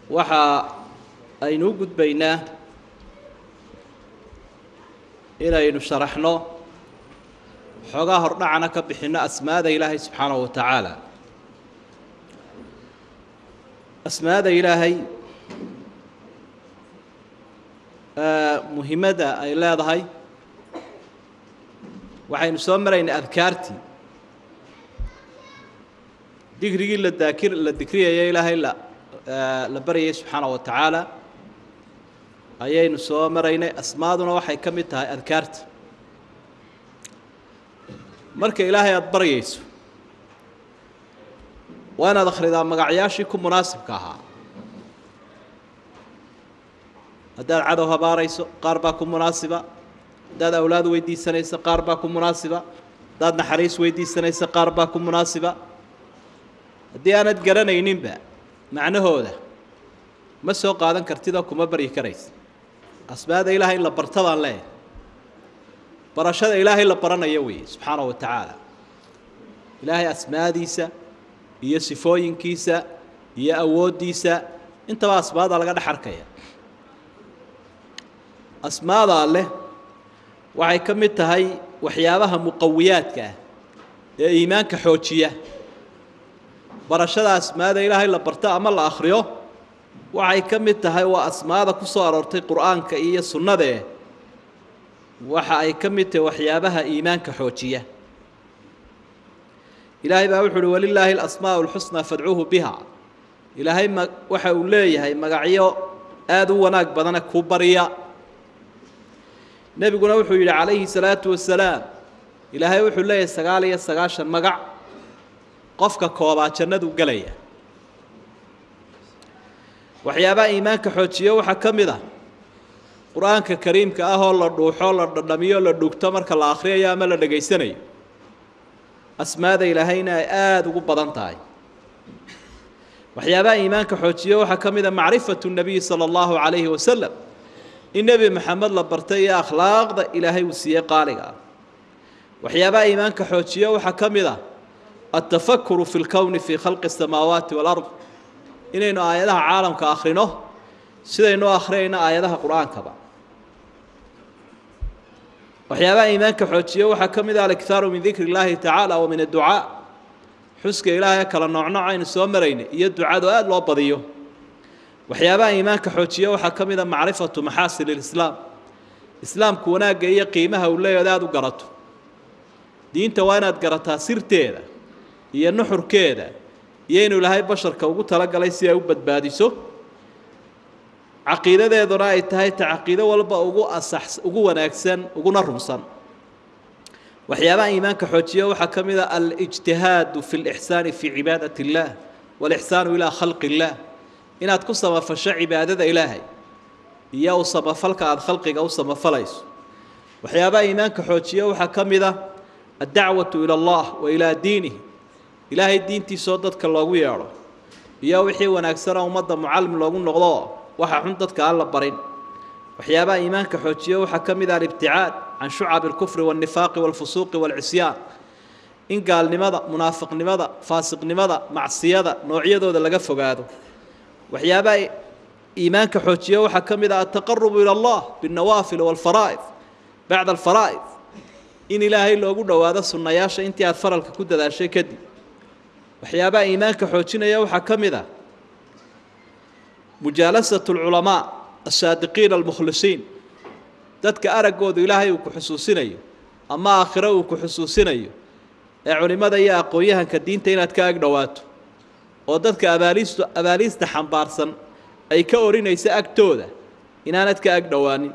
waxa aynu u gudbaynaa inaynu sharaxno xoogaa hordhacana ka bixinno asmaada ilaahay subxaanahu wa tacaala asmaada ilaahay muhimadda ay leedahay waxaynu soo maraynay adkaartii dikrigii la daakir la dikriyaya ilaahay la la baryayay subxaana wa tacaala ayaynu soo maraynay asmaaduna waxay ka mid tahay adkaarta marka ilaahay aada baryayso waa inaad akhridaa magacyaashii ku munaasibka ahaa haddaad cadow habaarayso qaar baa ku munaasiba haddaad awlaad weydiisanayso qaar baa ku munaasiba haddaad naxariis weydiisanayso qaar baa ku munaasiba haddii aanad garanayninba macnahooda ma soo qaadan kartidoo kuma baryi karaysa asmaada ilaahay in la barta baan leeyahay barashada ilaahay la baranayo weeye subxaanahu wa tacaala ilaahay asmaadiisa iyo sifooyinkiisa iyo awooddiisa intaba asmaada laga dhex arkaya asmaada alleh waxay ka mid tahay waxyaabaha muqawiyaadka ah ee iimaanka xoojiya barashada asmaada ilaahay la barto ama la akhriyo waxay ka mid tahay waa asmaada ku soo aroortay qur-aanka iyo sunnadee waxa ay ka mid tahay waxyaabaha iimaanka xoojiya ilaahay baa wuxu uhi walilaahi alasmaa'u alxusnaa fadcuuhu biha ilaahay ma waxa uu leeyahay magacyo aada u wanaag badana ku barya nebiguna wuxuu yidhi calayhi salaatu wasalaam ilaahay wuxuu leeyahay sagaal iyo sagaashan magac qofka koobaa jannadu gelaya waxyaabaha iimaanka xoojiyo waxaa ka mid ah qur-aanka kariimka ah oo la dhuuxo la dhadhamiyo la dhugto marka la akhriyayo ama la dhegaysanayo asmaada ilaahayna ay aada ugu badan tahay waxyaabaha iimaanka xoojiyo waxaa ka mid a macrifatu nabiyi sala allahu calayhi wasalam in nebi maxamed la bartay iyo akhlaaqda ilaahay uu siiyey qaaliga ah waxyaabaha iimaanka xoojiyo waxaa ka mid ah altafakuru fi lkowni fii khalqi asamaawaati walard inaynu aayadaha caalamka akhrino sidaynu akhriyayno aayadaha qur-aankaba waxyaabaha iimaanka xoojiyo waxaa ka mid ah alikhaaru min dikri اllaahi tacaala wa min adducaa xuska ilaahay kala noocnooc aynu soo maraynay iyo ducadu aada loo badiyo waxyaabaha iimaanka xoojiyo waxaa ka mid a macrifatu maxaasin ilislaam islaamku wanaagga iyo qiimaha uu leeyahay aada u garato diinta waa inaad garataa sirteeda iyo nuxurkeeda iyo inuu ilaahay basharka ugu talagalay si ay u badbaadiso caqiidadeeduna ay tahay ta caqiido walba ugu asax ugu wanaagsan uguna rumsan waxyaabaha iimaanka xoojiya waxaa ka mid a alijtihaadu fi lixsaani fii cibaadat اllah walixsaanu ilaa khalqi اllah inaad ku samafasho cibaadada ilaahay iyo u samafalka aada khalqiga u samafalayso waxyaabaha iimaanka xoojiya waxaa ka mid a addacwatu ila allah wa ilaa diinih ilaahay diintiisoo dadka loogu yeedho iyo wixii wanaagsana ummadda mucallim loogu noqdo waxa xun dadka aan la barin waxyaabaha iimaanka xoojiya waxaa ka mid ah alibticaad can shucabi alkufri waاlnifaaqi wاlfusuuqi wاlcisyaan in gaalnimada munaafiqnimada faasiqnimada macsiyada noocyadooda laga fogaado waxyaabaha iimaanka xoojiya waxaa ka mid ah altaqarubu ila allah biاlnawaafil wاlfaraa'id bacda alfaraa'id in ilaahay loogu dhowaado sunnayaasha intii aada faralka ku dadaashay kadib waxyaabaha iimaanka xoojinaya waxaa ka mid ah mujaalasatu alculamaa asaadiqiina almukhlisiin dadka araggoodu ilaahay uu ku xusuusinayo ama aakhiro uu ku xusuusinayo ee culimmada iyo aqoon-yahanka diinta inaad ka ag dhowaato oo dadka abaaliistu abaaliista xambaarsan ay ka orinaysa agtooda inaanad ka ag dhowaanin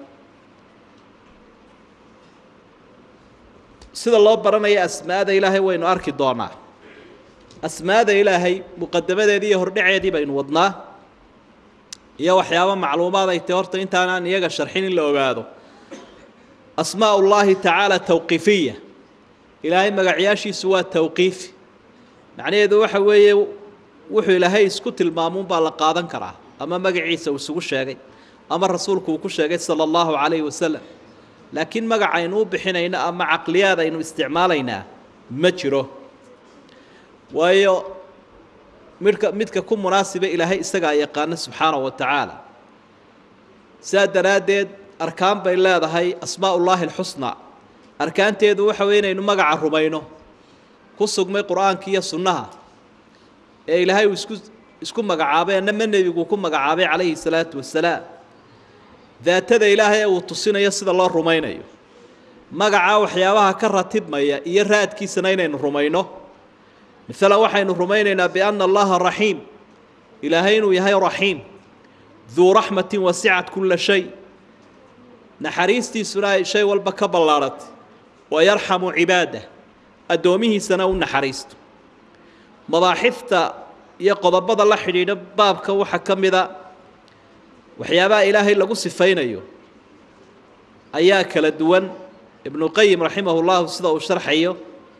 sida loo baranaya asmaada ilaahay waynu arki doonaa asmaada ilaahay muqadamadeedii iyo hordhaceedii baynu wadnaa iyo waxyaabo macluumaad ay tahy horta intaanaan iyaga sharxin in la ogaado asmaa ullaahi tacaala tawqiifiya ilaahay magacyaashiisu waa tawqiifi macnaheedu waxa weeye wuxuu ilaahay isku tilmaamuunbaa la qaadan karaa ama magaciisa uu isugu sheegay ama rasuulku uu ku sheegay sala allahu calayhi wasalam laakiin magac aynu u bixinayno ama caqliyaad aynu isticmaalaynaa ma jiro waayo midka midka ku munaasiba ilaahay isagaa yaqaana subxaanahu wa tacaala sidaa daraaddeed arkaan bay leedahay asmaa ullaahi alxusnaa arkaanteedu waxa weye inaynu magaca rumayno ku sugmay qur-aanka iyo sunnaha ee ilaahay uu isku isku magacaabay annama nebigu ku magacaabay calayhi salaatu wasalaam daatada ilaahay ee uu tusinayo sida loo rumaynayo magacaa waxyaabaha ka ratibmaya iyo raadkiisana inaynu rumayno maalan waxaynu rumaynaynaa bianna allaha raxiim ilaahay inuu yahay raxiim duu raxmatin wasicat kulla shay naxariistiisuna ay shay walba ka ballaadhatay wa yarxamu cibaadah addoomihiisana u naxariisto mabaaxifta iyo qodobada la xidhiidha baabka waxaa ka mida waxyaabaha ilaahay lagu sifaynayo ayaa kala duwan ibnuqayim raximah llahu sida uu sharxayo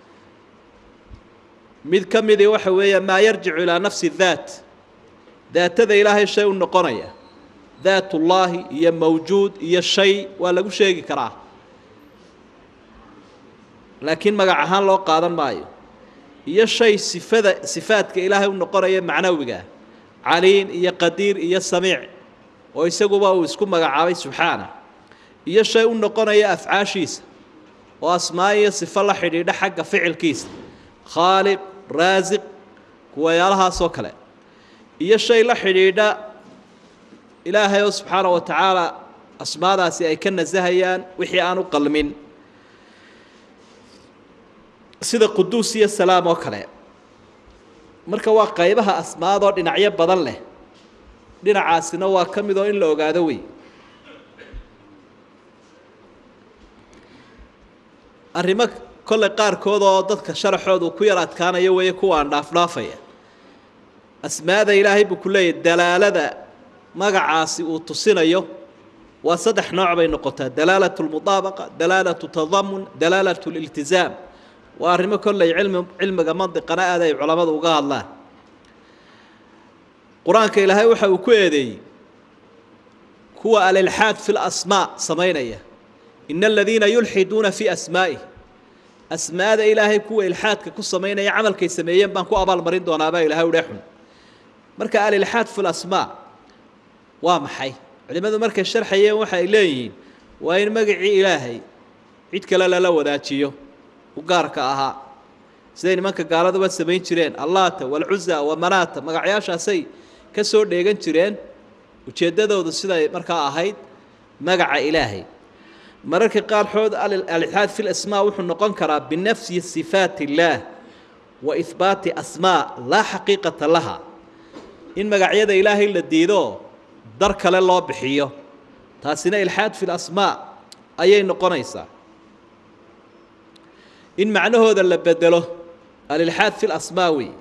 mid ka midii waxa weeye maa yarjicu ilaa nafsi daat daatada ilaahay shay u noqonaya daatullaahi iyo mawjuud iyo shay waa lagu sheegi karaa laakiin magac ahaan loo qaadan maayo iyo shay sifada sifaadka ilaahay u noqonaya macnawiga caliin iyo qadiir iyo samiic oo isaguba uu isku magacaabay subxaana iyo shay u noqonaya afcaashiisa oo asmaa iyo sifo la xidhiidha xagga ficilkiisa khaaliq raasiq kuwayaalahaasoo kale iyo shay la xidhiidha ilaahay oo subxaana wa tacaala asmaadaasi ay ka nasahayaan wixii aan u qalmin sida quduus iyo salaam oo kale marka waa qaybaha asmaadoo dhinacyo badan leh dhinacaasina waa ka mid oo in la ogaado wey arrimo kolley qaarkood oo dadka sharaxoodu ku yar adkaanayo weeye kuwaan dhaafdhaafaya asmaada ilaahay buu ku leeyahy dalaalada magacaasi uu tusinayo waa saddex nooc bay noqotaa dalaalatu lmudaabaqa dalaalatu tadamun dalaalatu liltizaam waa arrimo kolley cilmi cilmiga mandiqana aad ay culammadu uga hadlaan qur-aanka ilaahay waxa uu ku eedeeyey kuwa alilxaad fi lasmaa samaynaya ina aladiina yulxiduuna fii asmaa'ih asmaada ilaahay kuwa ilxaadka ku samaynaya camalkay sameeyeen baan ku abaalmarin doonaabaa ilahay udhe xun marka alilxaad fi lasmaa waa maxay culimmadu markay sharxayeen waxay leeyihiin waa in magacii ilaahay cid kale lala wadaajiyo u gaarka ahaa siday nimanka gaaladuba samayn jireen allaata walcuza wamanaata magacyaashaasay ka soo dheegan jireen ujeeddadoodu siday markaa ahayd magaca ilaahay mararka qaarkood alilxaad fi lasmaa wuxuu noqon karaa binafsi sifaat illaah wa ihbaati asmaa laa xaqiiqata laha in magacyada ilaahay la diido dar kale loo bixiyo taasina ilxaad fi lasmaa ayay noqonaysaa in macnahooda la bedelo alilxaad fi lasmaa wey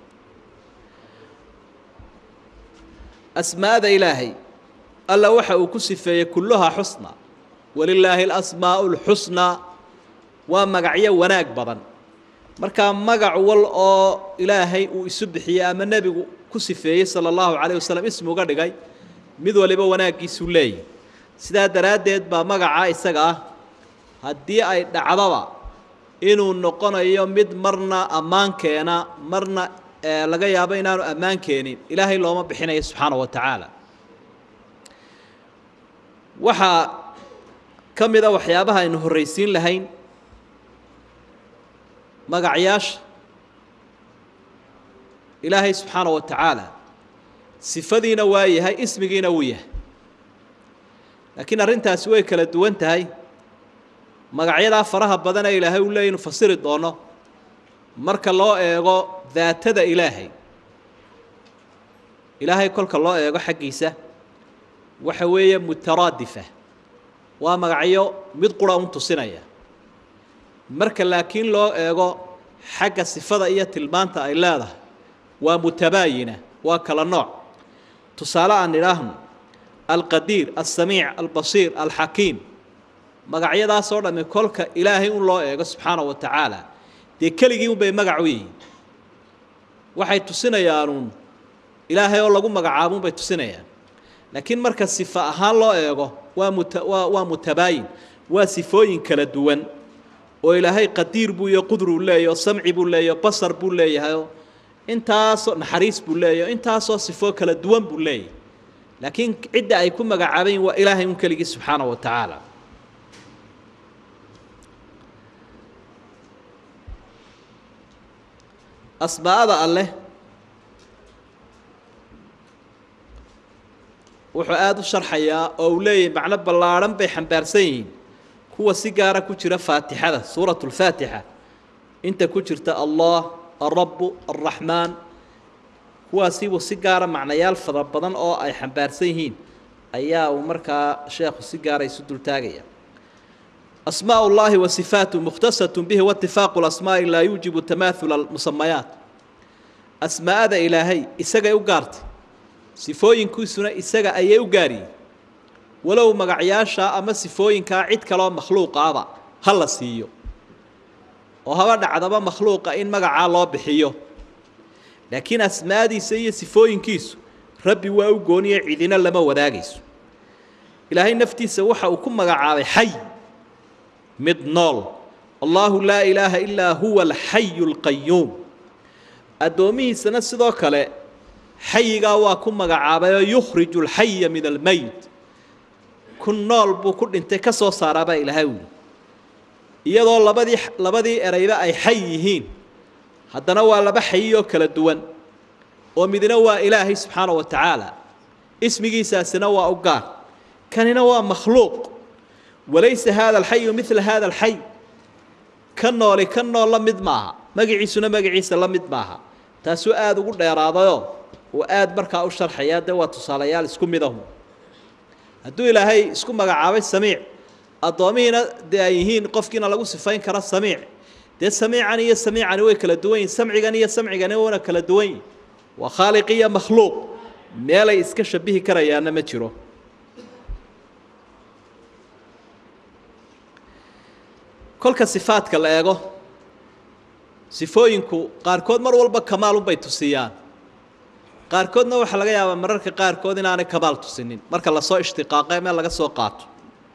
asmaada ilaahay alla waxa uu ku sifeeyey kulluhaa xusna walilaahi alasmaa'u lxusnaa waa magacyo wanaag badan markaa magac wal oo ilaahay uu isu bixiyey ama nebigu ku sifeeyey sala allahu calayh wasalam ismi uga dhigay mid waliba wanaaggiisuu leeyahy sidaa daraaddeed baa magacaa isaga ah haddii ay dhacdaba inuu noqonayo mid marna ammaan keena marna laga yaabo inaanu ammaan keenin ilaahay looma bixinayo subxaana wa tacaala waxaa ka mid a waxyaabaha aynu horraysiin lahayn magacyaasha ilaahay subxaana wa tacaala sifadiina waa yahay ismigiina wuu yahay laakiin arrintaasi way kala duwan tahay magacyadaa faraha badan ee ilaahay uu leeyay inu fasiri doono marka loo eego daatada ilaahay ilaahay kolka loo eego xaggiisa waxa weeye mutaraadifa waa magacyo mid qura un tusinaya marka laakiin loo eego xagga sifada iyo tilmaanta ay leedahay waa mutabaayina waa kala nooc tusaale aan idhaahno alqadiir alsamiic albasiir alxakiim magacyadaasoo dhammi kolka ilaahay un loo eego subxaana wa tacaala dee keligii un bay magac u yihiin waxay tusinayaanuun ilaahay oo lagu magacaabun bay tusinayaan laakiin marka sifa ahaan loo eego waa muta waa waa mutabaayin waa sifooyin kala duwan oo ilaahay qadiir buu iyo qudruu leeyahy oo samci buu leeyahy o basar buu leeyahayoo intaasoo naxariis buu leeyahy intaasoo sifoo kala duwan buu leeyahy laakiin cidda ay ku magacaabayin waa ilaahay un keligii subxaana wa tacaala asmaa'ada alleh wuxuu aada u sharxayaa oo uu leeyahay macno ballaadhan bay xambaarsan yihiin kuwa si gaara ku jira faatixada suuratu lfaatixa inta ku jirta allah alrabu alraxmaan kuwaasiibuu si gaara macnayaal fara badan oo ay xambaarsan yihiin ayaa uu markaa sheekhu si gaara isu dultaagaya asmaaء اllahi wa sifaatu mukhtasaة bihi waitifaaqu اlasmaaءi laa yuujibu tamaahula musamayaat asmaa'ada ilaahay isagay u gaartay sifooyinkiisuna isaga ayay u gaariyey walow magacyaasha ama sifooyinkaa cid kaloo makhluuqaaba ha la siiyo oo haba dhacdaba makhluuqa in magacaa loo bixiyo laakiin asmaadiisa iyo sifooyinkiisu rabbi waa u gooniye cidina lama wadaagayso ilaahay naftiisa waxa uu ku magacaabay xay mid nool allahu laa ilaaha ilaa huwa alxayu alqayuum addoomihiisana sidoo kale xayigaa waa ku magacaabayoo yukhriju alxaya min almeyt ku nool buu ku dhintay ka soo saaraabaa ilaahay wuli iyadoo labadii labadii erayba ay xay yihiin haddana waa laba xayiyoo kala duwan oo midna waa ilaahay subxaana wa tacaala ismigiisaasina waa u gaar kanina waa makhluuq walaysa haada alxayu midla haada alxay ka nooli ka nool la mid maaha magaciisuna magaciisa la mid maaha taasuu aada ugu dheeraadayoo uu aada markaa u sharxayaa dee waa tusaalayaal isku midahu hadduu ilaahay isku magacaabay samiic addoomihiina dee ay yihiin qofkiina lagu sifayn kara samiic dee samiican iyo samiicani way kala duwan yihin samcigan iyo samcigani wana kala duwan yihin waa khaaliq iyo makhluuq meelay iska shabihi karayaana ma jiro kolka sifaadka la eego sifooyinku qaarkood mar walba kamaalunbay tusiyaan qaarkoodna waxaa laga yaabaa mararka qaarkood inaanay kamaal tusinin marka lasoo ishtiqaaqe meel laga soo qaato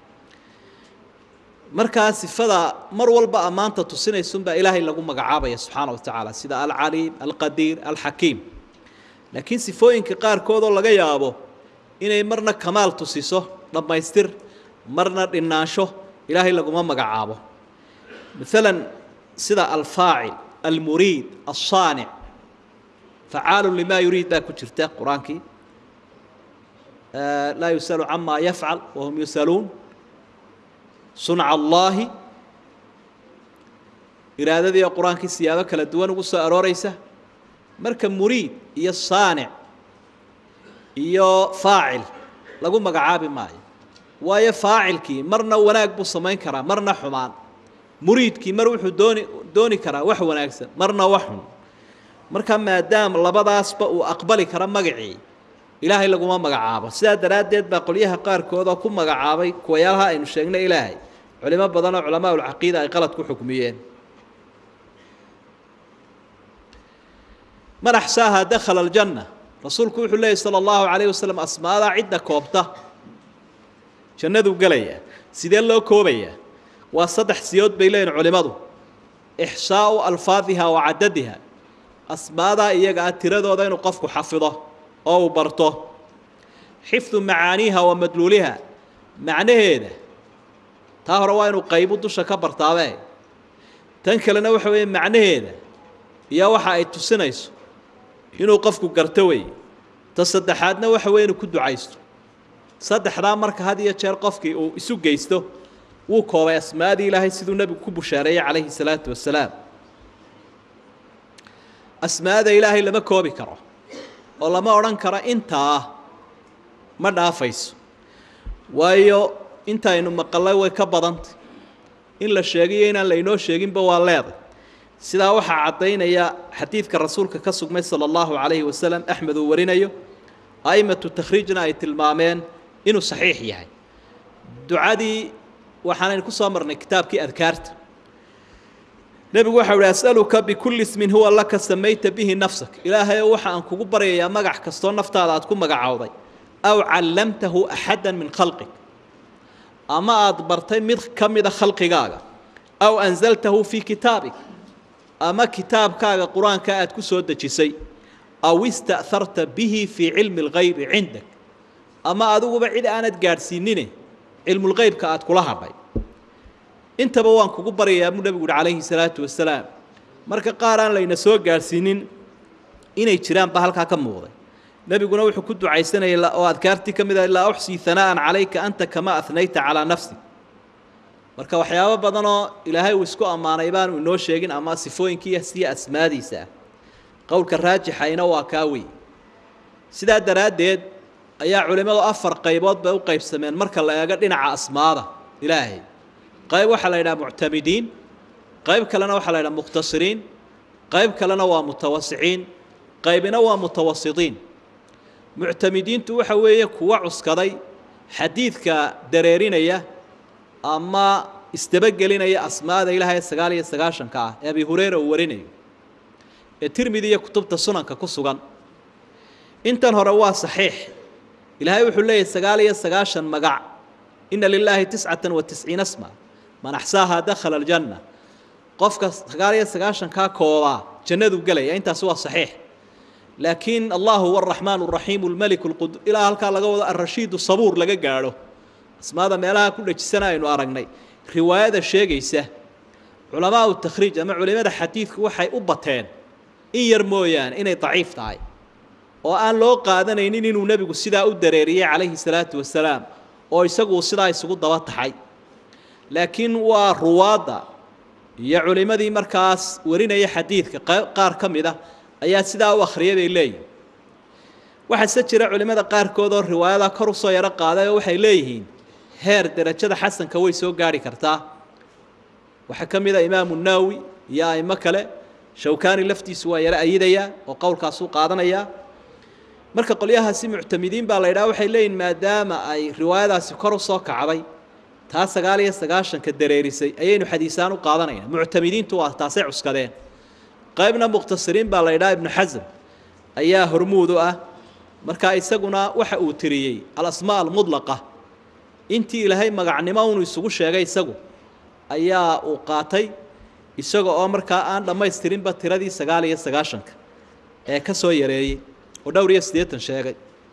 markaa sifada mar walba ammaanta tusinaysunbaa ilaahay lagu magacaabaya subxaana wa tacaala sida alcaliim alqadiir alxakiim laakiin sifooyinka qaarkoodoo laga yaabo inay marna kamaal tusiso dhammaystir marna dhinaansho ilaahay laguma magacaabo maalan sida alfaacil almuriid alsaanic facaalu limaa yuriid baa ku jirta qur-aankii laa yusalu camaa yafcal wahum yusaluun sunca allaahi iraadadii oo qur-aankii siyaabo kala duwan ugu soo arooreysa marka muriid iyo saanic iyo faacil lagu magacaabi maayo waayo faacilkii marna wanaag buu samayn karaa marna xumaan muriidkii mar wuxuu dooni dooni karaa wax wanaagsan marna wax xun marka maadaama labadaasba uu aqbali kara magacii ilaahay laguma magacaabo sidaa daraaddeed baa qolyaha qaarkood oo ku magacaabay kuwayaalaha aynu sheegnay ilaahay culimo badan oo culamaa ulcaqiida ay qalad ku xukmiyeen man axsaaha dakhala aljanna rasuulku wuxuu leeyay sala allahu calayh wasalam asmaadaa cidda koobta jannaduu gelayaa sidee loo koobayaa waa saddex siyood bay leeyihin culimmadu ixsaau alfaadiha wa cadadiha asmaadaa iyaga ah tiradooda inuu qofku xafido oo uu barto xifdu macaaniiha wa madluuliha macnaheeda taa hore waa inuu qaybu dusha ka bartaabe tan kalena waxa weeye macnaheeda iyo waxa ay tusinayso inuu qofku garto wey ta saddexaadna waxa weye inuu ku ducaysto saddexdaa marka had iyo jeer qofkii uu isu geysto wuu koobay asmaadii ilaahay siduu nebigu ku bushaareeyey calayhi salaatu wasalaam asmaada ilaahay lama koobi karo oo lama odhan karo intaa ma dhaafayso waayo intaynu maqalay way ka badantay in la sheegiyo inaan laynoo sheeginba waa leeday sidaa waxaa caddaynaya xadiidka rasuulka ka sugmay sala allahu calayhi wasalam axmed uu warinayo a'immatu takhriijna ay tilmaameen inuu saxiix yahay ducadii waxaanaynu ku soo marnay kitaabkii adkaarta nebigu waxa uhi as'aluka bikulli ismin huwa laka samayta bihi nafsak ilaahayow waxa aan kugu baryayaa magac kastoo naftaada aad ku magacowday aw callamtahu axadda min khalqig ama aada bartay mid ka mida khalqigaaga aw anzaltahu fii kitaabig ama kitaabkaaga qur-aanka aad ku soo dejisay aw ista'harta bihi fii cilmi اlgaybi cindak ama adiguba cid aanad gaadhsiinine cilmulgeybka aad kula hadhay intaba waan kugu baryayaa buu nebigu uhi calayhi salaatu wasalaam marka qaar aan layna soo gaadhsiinin inay jiraan ba halkaa ka muuqday nebiguna wuxuu ku ducaysanayay oo adkaartii ka mid ah laa uxsii hanaa'an calayka anta kama ahnayta calaa nafsi marka waxyaabo badanoo ilaahay uu isku ammaanay baanu inoo sheegin ama sifooyinkiiyo siya asmaadiisa ah qowlka raajixayna waa kaa wey sidaa daraaddeed ayaa culimmadu afar qaybood bay u qaybsameen marka la eego dhinaca asmaada ilaahay qayb waxaa la yidhaha muctamidiin qayb kalena waxaa la yidhaha mukhtasiriin qayb kalena waa mutawasiciin qaybina waa mutawasidiin muctamidiintu waxa weeye kuwa cuskaday xadiidka dareerinaya ama isdabagelinaya asmaada ilaahay sagaal iyo sagaashanka ah ee abi hureyra uu warinayo ee tirmidi iyo kutubta sunanka ku sugan intan hore waa saxiix ilaahay wuxuu leeyahy sagaal iyo sagaashan magac ina lilaahi tiscatan wa tisciina sma man axsaahaa dakhala aljanna qofka sagaal iyo sagaashankaa koobaa jannaduu gelaya intaasi waa saxiix laakiin allahu huwa araxmaan araxiim almalik lqud ilaa halkaa laga wado alrashiid sabuur laga gaadho asmaada meelaha ku dhejisana aynu aragnay riwaayada sheegaysa culamaau takhriij ama culimada xadiidku waxay u bateen in yar mooyaane inay daciif tahay oo aan loo qaadanaynin inuu nebigu sidaa u dareeriyey calayhi salaatu wasalaam oo isagu sidaa isugu daba taxay laakiin waa ruwaadda iyo culimmadii markaas warinaya xadiidka qaar ka mid ah ayaa sidaa u akhriyay bay leeyihin waxaase jira culimmada qaarkood oo riwaayada kor usoo yaro qaaday oo waxay leeyihiin heer derajada xasanka way soo gaarhi kartaa waxaa ka mid a imaamu naawi iyo aimo kale shawkani laftiisu waa yaro ayidayaa oo qowlkaasuu qaadanayaa marka qolyahaasi muctamidiin baa la yidhaha waxay leeyihin maadaama ay riwaayadaasi kor u soo kacday taa sagaal iyo sagaashanka dareerisay ayaynu xadiisaan u qaadanayna muctamidiintu waa taasay cuskadeen qaybna mukhtasiriin baa la yidhaha ibnu xasm ayaa hormuud u ah markaa isaguna waxa uu tiriyey alasmaa almudlaqa intii ilaahay magacnimo unu isugu sheegay isagu ayaa uu qaatay isaga oo markaa aan dhammaystirinba tiradii sagaal iyo sagaashanka ee ka soo yareeyey oo dhowr iyo siddeetan sheegay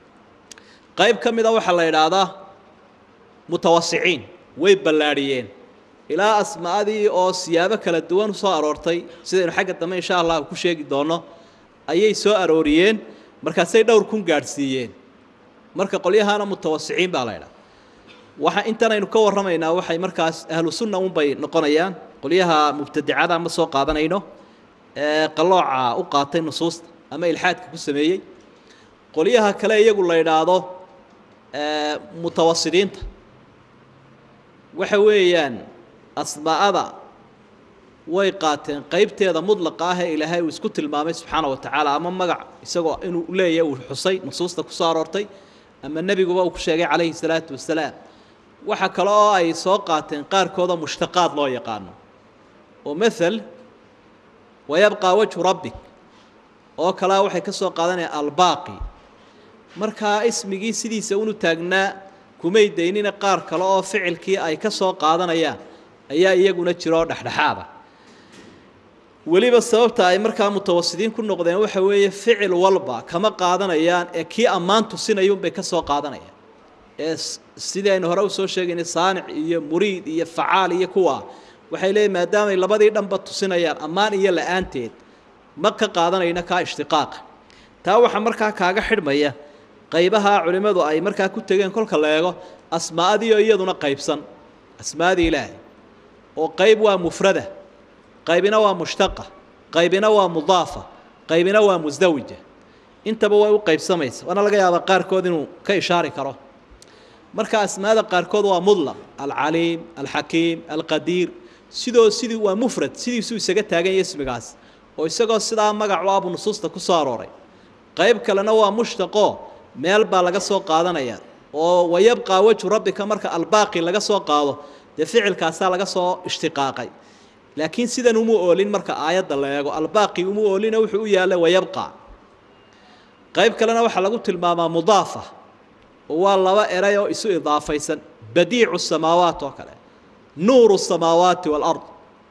qayb ka mida waxaa la idhaahdaa mutawasiciin way ballaadhiyeen ilaa asmaadii oo siyaabo kala duwan usoo aroortay sidaynu xagga dambe insha allah ku sheegi doonno ayay soo arooriyeen markaasay dhowr kun gaadhsiiyeen marka qolyahana mutawasiciin baa la ydhaha waxa intan aynu ka warramaynaa waxay markaas ahlu sunna unbay noqonayaan qolyaha mubtadicada ma soo qaadanayno ee qalooca u qaatay nusuusta ama ilxaadka ku sameeyey qolyaha kale iyagu la idhaahdo mutawasidiinta waxa weeyaan asmaa'ada way qaateen qaybteeda mudlaqa ah ee ilaahay uu isku tilmaamay subxaana wa tacaala ama magac isagoo inuu leeyahay uu xusay nusuusta ku soo aroortay ama nebiguba uu ku sheegay calayhi salaatu wasalaam waxa kale oo ay soo qaateen qaarkooda mushtaqaad loo yaqaano oo maal wayabqaa wajhu rabbik oo kalea waxay ka soo qaadanayaan albaaqi markaa ismigii sidiisa unu taagnaa kumay daynina qaar kale oo ficilkii ay ka soo qaadanayaan ayaa iyaguna jiro oo dhexdhexaada weliba sababta ay markaa mutawasidiin ku noqdeen waxa weeye ficil walba kama qaadanayaan ee kii ammaan tusinayuunbay ka soo qaadanayaan ee sidii aynu hore usoo sheegaynay saanic iyo muriid iyo facaal iyo kuwa waxay leeyiin maadaamay labadii dhanba tusinayaan ammaan iyo la-aanteed ma ka qaadanayna kaa ishtiqaaqa taa waxaa markaa kaaga xidhmaya qaybaha culimmadu ay markaa ku tegeen kolka la eego asmaadiio iyaduna qaybsan asmaadii ilaahay oo qayb waa mufrada qaybina waa mushtaqa qaybina waa mudaafa qaybina waa musdawija intaba way u qaybsamaysa waana laga yaabaa qaarkood inuu ka ishaari karo marka asmaada qaarkood waa mudlaq alcaliim alxakiim alqadiir sidoo sidii waa mufrad sidiisuu isaga taagan yahay ismigaas oo isagoo sidaa magacu abu nusuusta ku soo arooray qayb kalena waa mushtaqo meel baa laga soo qaadanaya oo wayabqaa wejhu rabbika marka albaaqi laga soo qaado dee ficilkaasaa laga soo ishtiqaaqay laakiin sidan uma oolin marka aayadda la eego albaaqi uma oolina wuxuu u yaallay wayabqa qayb kalena waxaa lagu tilmaamaa mudaafa oo waa laba eray oo isu idaafaysan badiicu samaawaat oo kale nuuru samaawaati waalard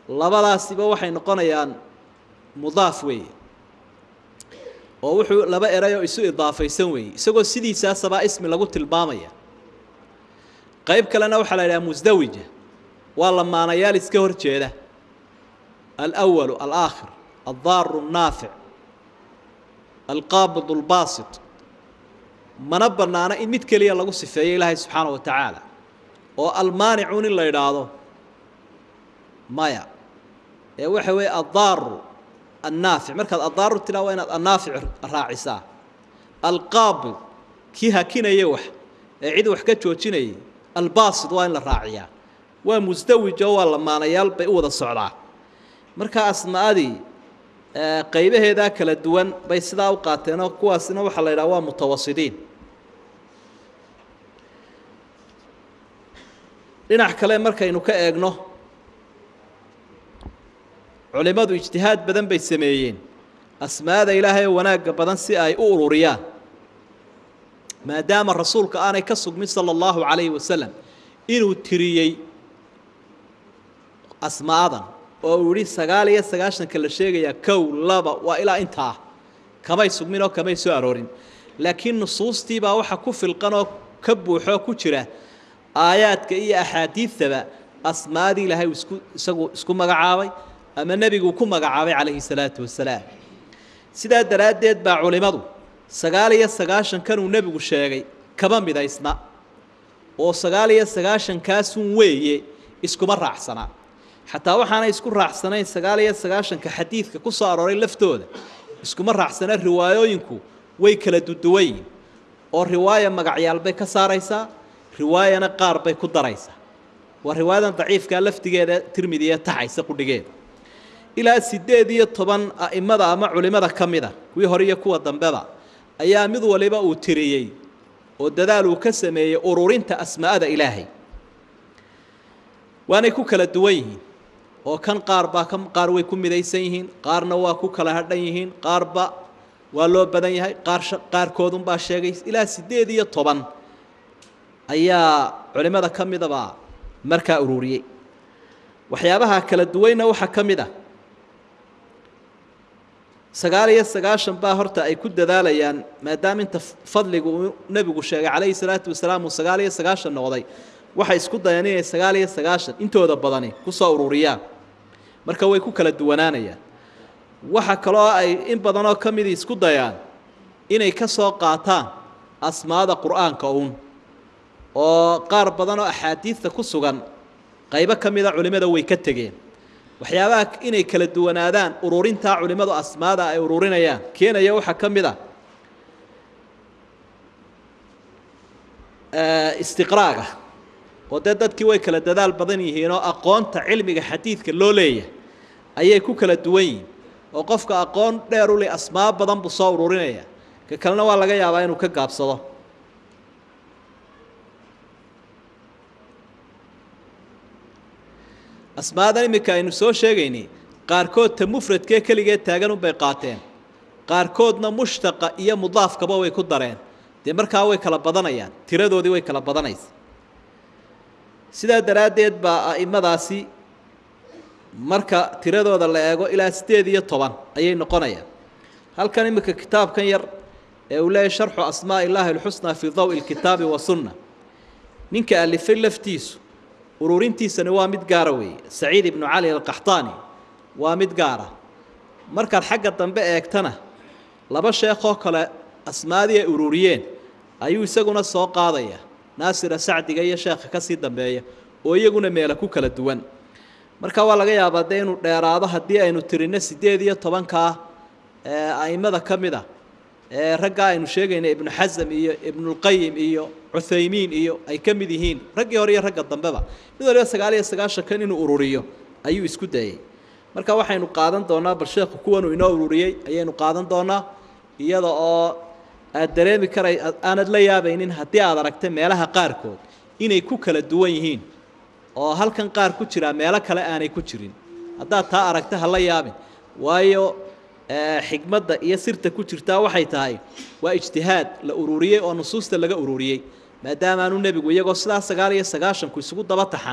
labadaasiba waxay noqonayaan mudaaf weeye oo wuxuu laba eray oo isu idaafaysan weeye isagoo sidiisaasabaa ismi lagu tilmaamaya qayb kalena waxaa la yidhaha musdawija waa lamaanayaal iska hor jeeda alأwalu alaakhir aldaaru الnaafic alqaabid اlbaasit mana bannaano in mid keliya lagu sifeeyo ilaahay subxaana wa tacaala oo almaanicuun in la idhaahdo maya ee waxa weeye addaaru annaafic markaad addaaru tiraa waa inaad annaafic raacisaa alqaabid kii hakinaya wax ee cid wax ka joojinayay albaasid waa in la raaciyaa waa musdawijo waa lamaanayaal bay u wada socdaa marka asmaadii qaybaheedaa kala duwan bay sidaa u qaateenoo kuwaasina waxaa la yidhaha waa mutawasidiin dhinac kale markaynu ka eegno culimmadu ijtihaad badan bay sameeyeen asmaada ilaahay oo wanaagga badan si ay u ururiyaan maadaama rasuulka aanay ka sugmin sala allahu calayhi wasalam inuu tiriyey asmaadan oo uu yihi sagaal iyo sagaashanka la sheegayaa kow laba waa ilaa intaa kamay sugmin oo kamay soo aroorin laakiin nusuustiibaa waxa ku filqan oo ka buuxoo ku jira aayaadka iyo axaadiidtaba asmaadii ilaahay uu isku isagu isku magacaabay ama nebiguu ku magacaabay calayhi salaatu wasalaam sidaa daraaddeed baa culimmadu sagaal iyo sagaashankan uu nebigu sheegay kama midaysna oo sagaal iyo sagaashankaasun weeye iskuma raacsanaa xataa waxaanay isku raacsanayn sagaal iyo sagaashanka xadiidka ku soo arooray laftooda iskuma raacsana riwaayooyinku way kala duduwan yihin oo riwaaya magacyaal bay ka saaraysaa riwaayana qaar bay ku daraysaa waa riwaayadan daciifkaa laftigeeda tirmidiya taxaysa qudhigeeda ilaa siddeed iyo toban a'immada ama culimmada ka mida kuwii hore iyo kuwa dambeba ayaa mid waliba uu tiriyey oo dadaal uu ka sameeyey ururinta asmaa'ada ilaahay waanay ku kala duwan yihiin oo kan qaar baa ka qaar way ku midaysan yihiin qaarna waa ku kala hadhan yihiin qaarba waa loo badan yahay qaar qaarkoodunbaa sheegay ilaa siddeed iyo toban ayaa culimmada ka midaba markaa ururiyey waxyaabaha kala duwanna waxaa ka mid ah sagaal iyo sagaashan baa horta ay ku dadaalayaan maadaama inta fadligu uu nebigu sheegay calayhi salaatu wasalaam uu sagaal iyo sagaashan noqday waxay isku dayeen inay sagaal iyo sagaashan intooda badani ku soo ururiyaan marka way ku kala duwanaanayaan waxa kaloo ay in badanoo ka midii isku dayaan inay ka soo qaataan asmaada qur'aanka uun oo qaar badan oo axaadiidta ku sugan qaybo ka mida culimmada way ka tegeen waxyaabaha inay kala duwanaadaan ururintaa culimmadu asmaada ay ururinayaan keenaya waxaa ka mid a istiqraaga oo dee dadkii way kala dadaal badan yihiinoo aqoonta cilmiga xadiidka loo leeyahay ayay ku kala duwan yihiin oo qofka aqoon dheer u leh asmaa badan buu soo ururinaya ka kalena waa laga yaabaa inuu ka gaabsado asmaadan iminka aynu soo sheegaynay qaarkood ta mufradkee keligeed taagan unbay qaateen qaarkoodna mushtaqa iyo mudaafkaba way ku dareen dee markaa way kala badanayaan tiradoodii way kala badanaysa sidaa daraaddeed baa a'immadaasi marka tiradooda la eego ilaa siddeed iyo toban ayay noqonayaan halkan iminka kitaabkan yar ee uu leeyahy sharxu asmaa'i illaahi alxusnaa fii dawi lkitaabi wa sunna ninka alifay laftiisu ururintiisani waa mid gaara weeye saciid ibnu cali alqaxtaani waa mid gaara markaad xagga dambe eegtana laba sheekoo kale asmaadii ay ururiyeen ayuu isaguna soo qaadaya naasira sacdiga iyo sheekha ka sii dambeeya oo iyaguna meela ku kala duwan marka waa laga yaabaa dee inuu dheeraado haddii aynu tirinno siddeed iyo tobankaa ee a'immada ka mid a ee raggaa aynu sheegayna ibnu xasam iyo ibnulqayim iyo cuthaymiin iyo ay ka mid yihiin raggii hore iyo ragga dambeba mid waliba sagaal iyo sagaashankan inuu ururiyo ayuu isku dayey marka waxaynu qaadan doonaa bal sheekhu kuwanuu inoo ururiyey ayaynu qaadan doonaa iyada oo aad dareemi karay aanad la yaabaynin haddii aad aragta meelaha qaarkood inay ku kala duwan yihiin oo halkan qaar ku jiraa meelo kale aanay ku jirin haddaad taa aragta ha la yaabin waayo xigmadda iyo sirta ku jirtaa waxay tahay waa ijtihaad la ururiyey oo nusuusta laga ururiyey maadaama aanu nebigu iyagoo sidaa sagaal iyo sagaashanku isugu daba taxan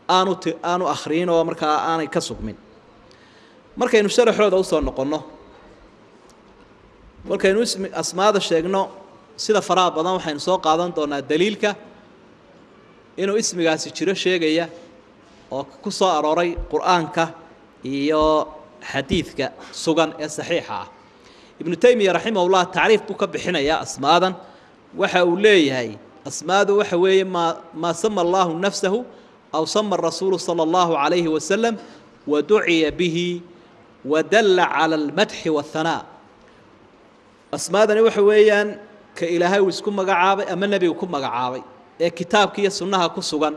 aanu t aanu akhriyin oo markaa aanay ka sugmin markaynu sharaxooda usoo noqonno markaynu ismi asmaada sheegno sida faraha badan waxaynu soo qaadan doonaa daliilka inuu ismigaasi jiro sheegaya oo ku soo arooray qur-aanka iyo xadiidka sugan ee saxiixa ah ibnu taymiya raximahullah tacriif buu ka bixinayaa asmaadan waxa uu leeyahay asmaadu waxa weeye maa maa sama allahu nafsahu aw sama rasuulu sala allahu calayhi wasalam waduciya bihi wadalla cala almadxi waathanaa asmaadani waxa weeyaan ka ilaahay uu isku magacaabay ama nebigu ku magacaabay ee kitaabka iyo sunnaha ku sugan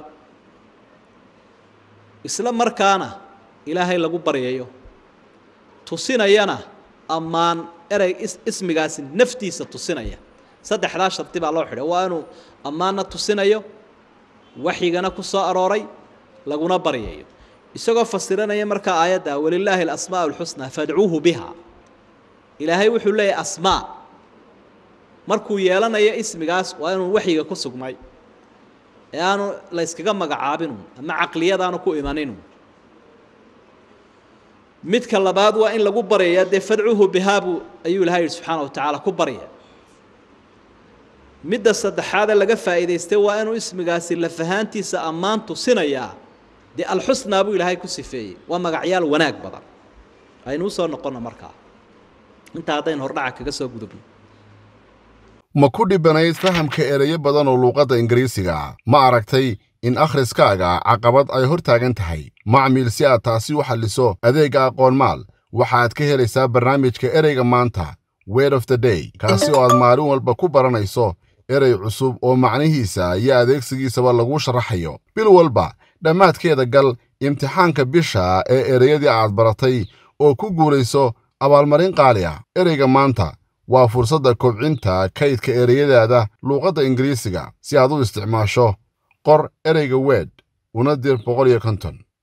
isla markaana ilaahay lagu baryayo tusinayana ammaan erey ismigaasi naftiisa tusinaya saddexdaa shardi baa loo xidhay waa inuu ammaanna tusinayo waxyigana ku soo arooray laguna baryayo isagoo fasiranaya markaa aayadda walilaahi alasmaa alxusnaa fadcuuhu biha ilaahay wuxuu leeyahay asmaa markuu yeelanayo ismigaas waa inuu waxyiga ku sugmay ee aanu la yskaga magacaabinu ama caqliyadaanu ku imaninu midka labaad waa in lagu baryaya dee fadcuuhu bihaabu ayuu ilahay yihi subxaana wa tacaala ku barya midda saddexaadee laga faa'iidaystay waa inuu ismigaasi lafahaantiisa ammaan tusinayaa dee alxusnaa buu ilaahay ku sifeeyey waa magacyaal wanaag badan aynu usoo noqonno markaa intaa haddaynu hordhaca kaga soo gudubno ma ku dhibanayd fahamka ereyo badan oo luuqadda ingiriisiga ma aragtay in akhriskaaga caqabad ay hor taagan tahay macmiil si aad taasi u xalliso adeegga aqoon maal waxaad ka helaysaa barnaamijka ereyga maanta word of the day kaasi oo aad maalin walba ku baranayso erey cusub oo macnihiisa iyo adeegsigiisaba laguu sharaxayo bil walba dhammaadkeeda gal imtixaanka bisha ee ereyadii aad baratay oo ku guulayso abaalmarin qaali ah ereyga maanta waa fursadda kobcinta kaydka ereyadaada luuqadda ingiriisiga si aad u isticmaasho qor ereyga weed una dir boqol iyo konton